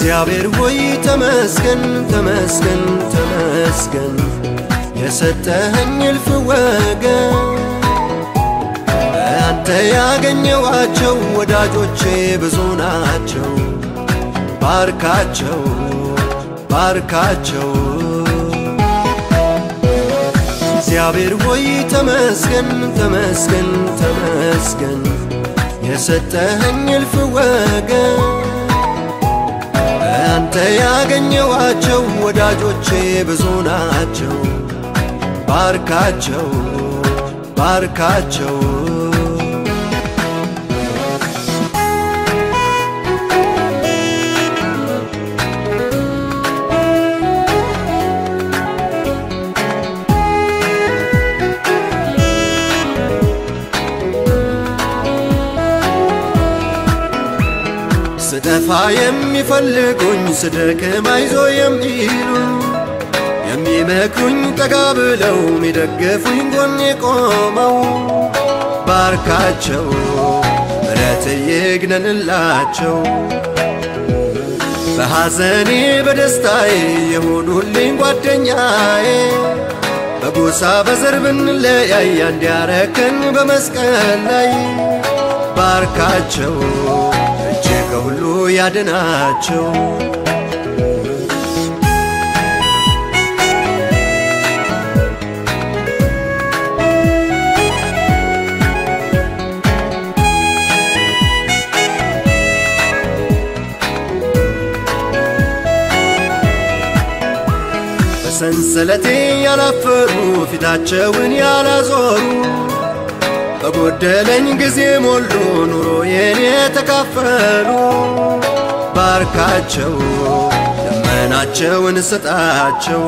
እግዚአብሔር ሆይ ተመስገን ተመስገን ተመስገን የሰጠኸኝ እልፍ ወገን አንተ ያገኘዋቸው ወዳጆቼ ብዙ ናቸው። ባርካቸው ባርካቸው እግዚአብሔር ሆይ ተመስገን ተመስገን ተመስገን የሰጠኸኝ እልፍ ወገን አንተ ያገኘዋቸው ወዳጆቼ ብዙ ናቸው። ባርካቸው ባርካቸው ስጠፋ የሚፈልጉኝ ስደክም አይዞ የሚሉ የሚመክሩኝ ጠጋ ብለው የሚደግፉኝ ጎኔ ቆመው ባርካቸው ምረት ይግነንላቸው በሐዘኔ በደስታዬ የሆኑልኝ ጓደኛዬ በጎሳ በዘር ብንለያይ አንድ ያረከን በመስቀል ላይ ባርካቸው እጅ ከሁሉ ያድናቸው በሰንሰለቴ ያላፈሩ ፊታቸውን ያላዞሩ በጎደለኝ ጊዜ ሞሉ ኑሮዬን የተካፈሉ ባርካቸው ልመናቸውን ስጣቸው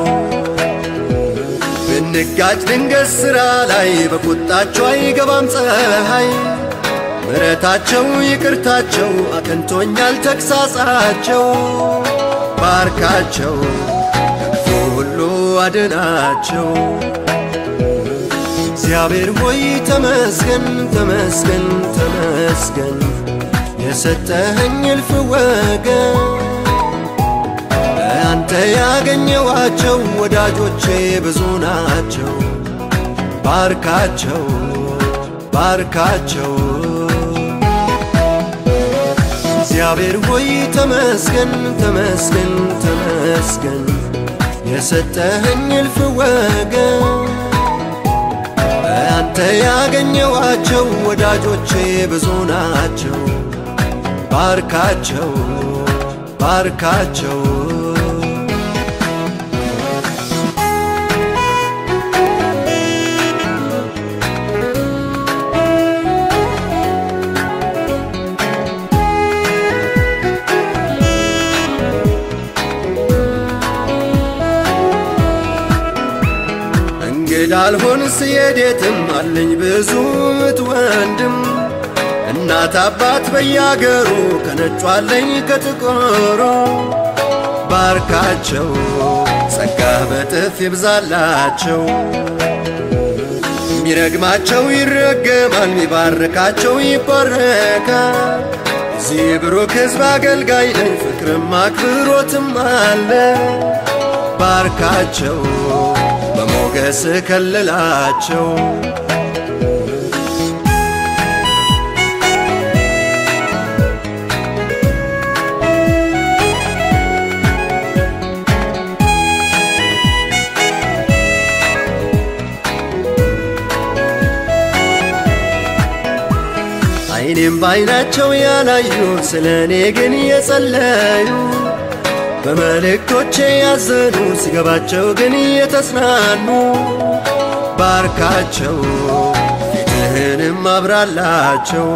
ብንጋጭ ድንገት ሥራ ላይ በቁጣቸው አይገባም ፀሐይ ምረታቸው ይቅርታቸው አቅንቶኛል ተግሳጻቸው ባርካቸው ከክፉ ሁሉ አድናቸው እግዚአብሔር ሆይ ተመስገን ተመስገን ተመስገን የሰጠኸኝ እልፍ ወገን አንተ ያገኘዋቸው ወዳጆቼ ብዙ ናቸው። ባርካቸው ባርካቸው እግዚአብሔር ሆይ ተመስገን ተመስገን ተመስገን የሰጠኸኝ እልፍ ወገን አንተ ያገኘዋቸው ወዳጆቼ ብዙ ናቸው። ባርካቸው ባርካቸው እንግዳ አልሆን ስየዴትም አለኝ ብዙ እህት ወንድም እናት አባት በያገሩ ከነጩ አለኝ ከጥቁሩ ባርካቸው ጸጋህ በጥፍ ይብዛላቸው ሚረግማቸው ይረገማል ሚባርካቸው ይባረካል እዚህ ብሩክ ሕዝብ አገልጋይ ነኝ ፍቅርም አክብሮትም አለ ባርካቸው በሞገስ ከልላቸው አይኔም ባይናቸው ያላዩ ስለ እኔ ግን የጸለዩ በመልእክቶቼ ያዘኑ ሲገባቸው ግን የተጽናኑ ባርካቸው ፊትህንም አብራላቸው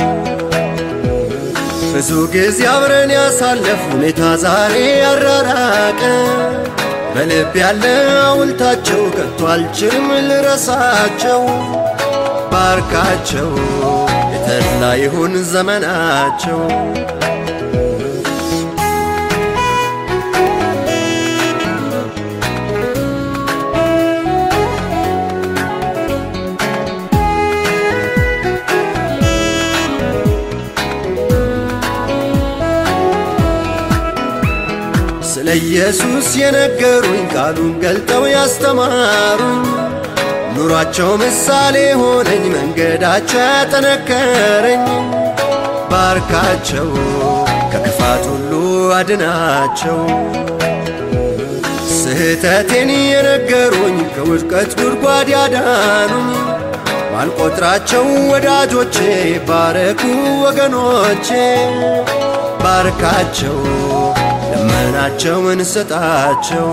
ብዙ ጊዜ አብረን ያሳለፍ ሁኔታ ዛሬ ያራራቀ በልብ ያለ ሐውልታቸው ከቶ አልችልም ልረሳቸው ባርካቸው የተድላ ይሁን ዘመናቸው ስለ ኢየሱስ የነገሩኝ ቃሉን ገልጠው ያስተማሩኝ ኑሯቸው ምሳሌ ሆነኝ መንገዳቸው ያጠነከረኝ ባርካቸው ከክፋት ሁሉ አድናቸው ስህተቴን የነገሩኝ ከውድቀት ጉድጓድ ያዳኑኝ ባልቆጥራቸው ወዳጆቼ ባረኩ ወገኖቼ ባርካቸው ልመናቸውን ስጣቸው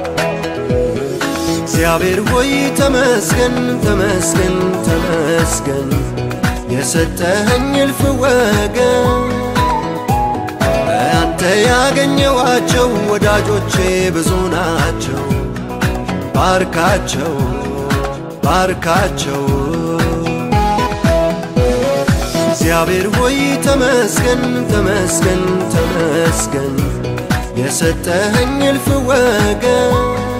እግዚአብሔር ሆይ ተመስገን ተመስገን ተመስገን የሰጠኸኝ እልፍ ወገን አንተ ያገኘዋቸው ወዳጆቼ ብዙ ናቸው ባርካቸው ባርካቸው እግዚአብሔር ሆይ ተመስገን ተመስገን ተመስገን የሰጠኸኝ እልፍ ወገን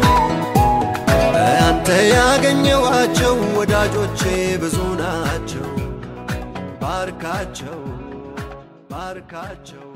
አንተ ያገኘዋቸው ወዳጆቼ ብዙ ናቸው ባርካቸው ባርካቸው